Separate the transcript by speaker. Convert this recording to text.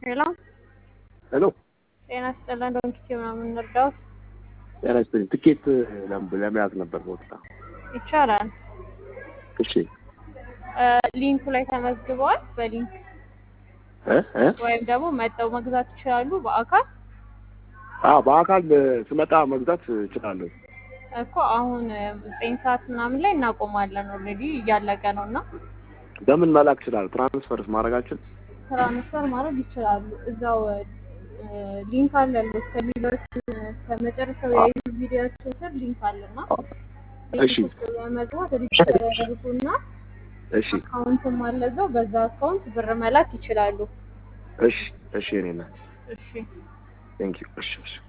Speaker 1: ሄሎ
Speaker 2: ሄሎ
Speaker 1: ጤና ይስጥልን። ዶንኪቲ ምናምን እንርዳውት
Speaker 2: ጤና ይስጥልኝ። ትኬት ለም- ለመያዝ ነበር ቦታ።
Speaker 1: ይቻላል።
Speaker 2: እሺ
Speaker 1: እ ሊንኩ ላይ ተመዝግበዋል። በሊንክ
Speaker 2: እ እ
Speaker 1: ወይም ደግሞ መጠው መግዛት ይችላሉ። በአካል
Speaker 2: አዎ በአካል ስመጣ መግዛት እችላለሁ።
Speaker 1: እኮ አሁን ዘጠኝ ሰዓት ምናምን ላይ እናቆማለን። ኦልሬዲ እያለቀ ነው እና
Speaker 2: በምን መላክ እችላለሁ? ትራንስፈርስ ማድረጋችን
Speaker 1: ትራንስፈር ማድረግ ይችላሉ። እዛው እ ሊንክ አለልህ ከቪዲዮች ከመጨረሻው የዩቲዩብ ቪዲዮቸው ስር ሊንክ አለና
Speaker 2: እሺ
Speaker 1: ሊንክ ውስጥ በመግባት ሪጅስተር ያደርጉና
Speaker 2: እሺ
Speaker 1: አካውንትም አለ እዛው በዛ አካውንት ብር መላክ ይችላሉ።
Speaker 2: እሺ እሺ እኔ ነኝ።
Speaker 1: እሺ
Speaker 2: ቴንክ ዩ እሺ እሺ